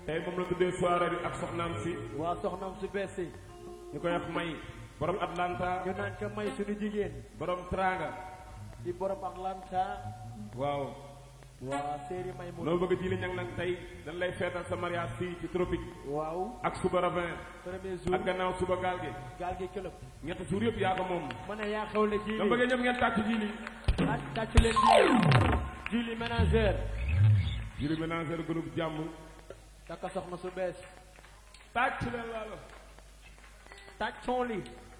tey moom la tuddee soirée bi ak soxnaam si waa soxnaam su bees si ñu koy wax may borom Atlanta ñu naan ko may suñu jigéen borom Tranga di borom Atlanta waaw waa séeri may mu loo bëgg ji li ñang nag tey dañ lay feetal sa mariage fii ci tropique waaw ak suba ravin premier jour ak gannaaw suba gaal gi gaal gi këlëb ñetti jour yëpp yaa ko moom ma ne yaa xewle dama jiili bëggee ñëpp ngeen tàcc ji li ak tàcc leen jiili jiili ménagère juri ménagère groupe jàmm takka soxna su bees tàcc leen laalo tàccoon li